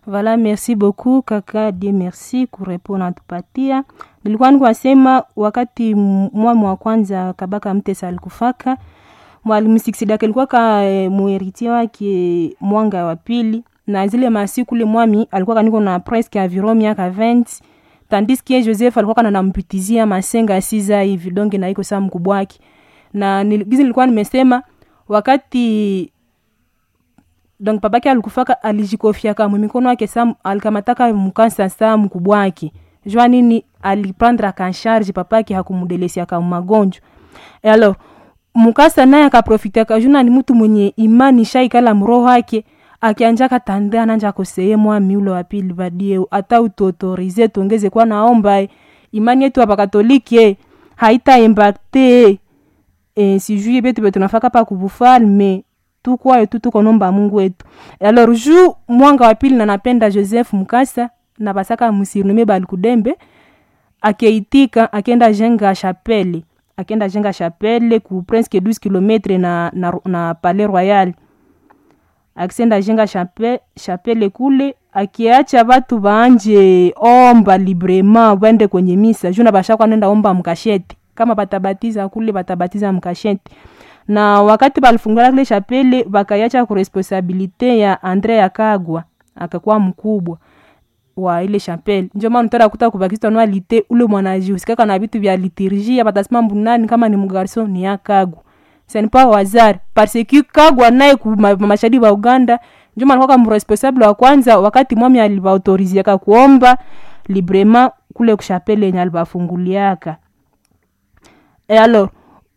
Voilà, merci beaucoup kaka die merci kurepona natupatia. Nilikuwa nikwasema wakati mwami wa kwanza Kabaka Mtesa alikufaka mwalimu Siksidaka alikuwa ka e, muheritie wake mwanga wa pili, na zile masiku ule mwami alikuwa kaniko na presque environ miaka 20 tandis que Joseph alikuwa kana nampitizia masenga siza hivi donge na iko saa mkubwa wake, na gizi nilikuwa nimesema wakati donc babake alikufaka alijikofiaka mumikono yake sa alikamataka mkansa saa mkubwa wake jua nini aliprendre akansharge papake hakumdelesiaka magonjwa e alors mukasa naye akaprofitiaka juna ni mtu mwenye imani shaikala mroho wake akianja katande ananja koseye mwami ule wa pili badie ata utuautorize tuongeze kwa naomba imani yetu hapa katolike haita impacte e, sijui betu betu nafaka pa kubufalme tukwayo tu tukonomba mungu wetu alors ju mwanga wa pili na napenda joseph mukasa na basaka musirnume balikudembe akeitika akenda jenga chapele akenda jenga chapele ku presque 12 km na, na, na palais royal akisenda jenga chape, chapele kule akiacha batu baanje omba librement bende kwenye misa juna bashakwa nenda omba mkasheti kama batabatiza kule batabatiza mkasheti na wakati balifungula kile chapele bakayacha ku responsabilite ya Andre Yakagwa akakuwa mkubwa wa ile chapele njo maana utara kuta kubakista no alite ule mwanajihusikaka na vitu vya liturgia batasema mbunani kama ni mgarso ni Yakagwa c'est pas wazari parce que Kagwa naye ku ma, mashahidi wa Uganda njo maana kwa mresponsable wa kwanza wakati mwami alibaautoriziaka kuomba librement kule kushapele yenye alibafunguliaka et alors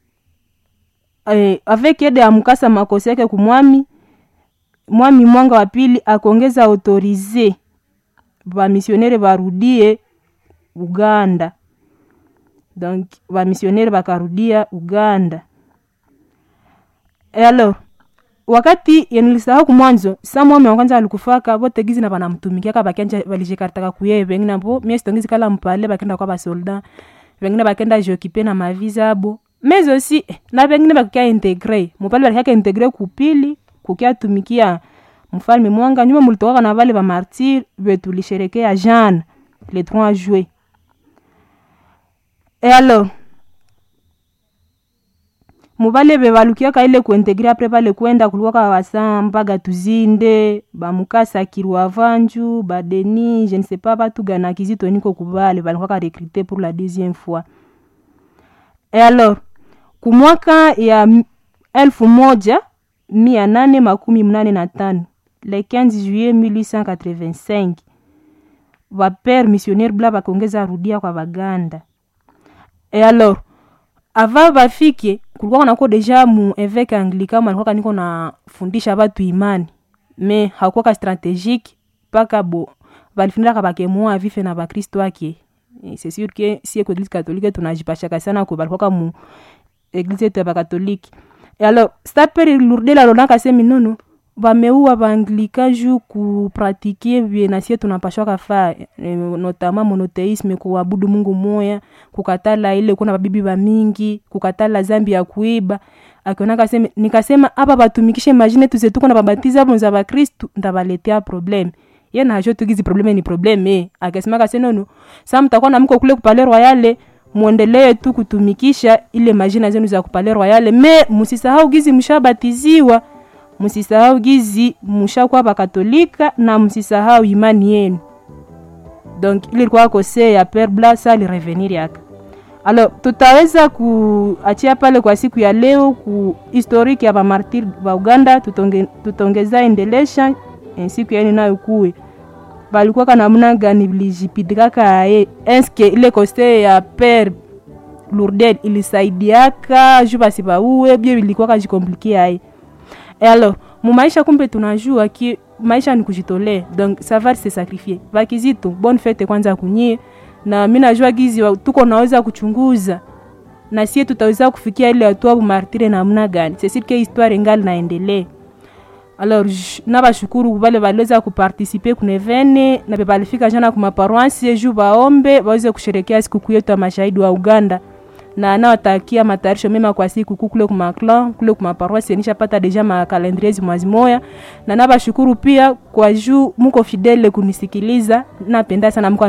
eh, avec aide ya mkasa makosi yake kumwami mwami mwanga wa pili akongeza autorize bamisionere barudie uganda donc bamisionere bakarudia uganda e alors wakati yenilisahau kumwanzo sa mwami wa kwanza alikufaka bote gizi na banamtumikiaka bakanja balishikaritaka kuye bengine bo mie sitongizi kala mpale bakenda kwa basoldat bengine bakenda jokipe na maviza abo mais aussi na bengine bakukia integre mupale balikiaka integre kupili kukia tumikia mfalme mwanga nyuma mulitokaka na vale bamartir betulisherekea jana le 3 juillet et alors muvale bevalukiaka ile kuintegre apre pale kwenda kulikuwaka wasa mpaga tuzinde bamukasa kirwa vanju badeni je ne sais pas batu gana kizito niko kubale balikuwaka recruté pour la deuxième fois et alors kumwaka ya elfu moja mia nane makumi mnane na tano le 15 juillet 1885 vapere missionnaire bla bakongeza rudia kwa baganda et alors ava bafike kulikuwa nako deja mu eveke anglican alikuwa niko nafundisha batu imani me hakuwaka stratégique mpaka bo balifundaka bakemua vife na bakristo ake c'est sûr que si eko eglise catholique tunajipashaka sana ko balikuwaka mu eglise yetu ya bakatolike e alors staperi lurdela lonaka semi nono bameua baanglika ju kupratike vye nasie tunapashwaka fa e, notama monoteisme kuabudu mungu moya kukatala ile kuna babibi bamingi kukatala zambi ya kuiba akionaka seme nikasema apa batumikishe majine tuzetuko na babatiza bonza bakristu ndabaletea probleme ye najo tugizi probleme ni probleme akasemaka senono sa mtakuwa na mko kule kupale royale mwendelee tu kutumikisha ile majina zenu za kupale royale me musisahau gizi mshabatiziwa msisahau gizi mushakuwa bakatolika na msisahau imani yenu donc ili ilikuwa kose ya pere blasa alirevenir yaka alors tutaweza kuachia pale kwa siku ya leo ku historique ya bamartir ba uganda tutonge, tutongeza endelesha en siku yaeni nayo kuwe balikuwaka namna gani vilijipidikaka ye eske ile kose ya pere lourdel ilisaidiaka ju basi bauwe bie vilikuwaka jikomplikia ye et alors mumaisha kumbe tunajua ki maisha ni kujitolea donc savoir se sacrifier vakizito bonne fete kwanza kunyie na mi najua gizi tuko naweza kuchunguza na sie tutaweza kufikia ile hatua bumartire namna gani sesirke histoire ngali naendelee alors nabashukuru bale baliweza kupartisipe kunevene na bebalifika jana kumaparoansi ju baombe baweze kusherekea sikukuu yetu ya mashahidi wa uganda na nawatakia matayarisho mema kwa siku kuu kule kumaklan kule kumaparoisi nishapata deja makalendrier mwazi moya na nabashukuru pia kwa juu muko fidele kunisikiliza napenda sana mko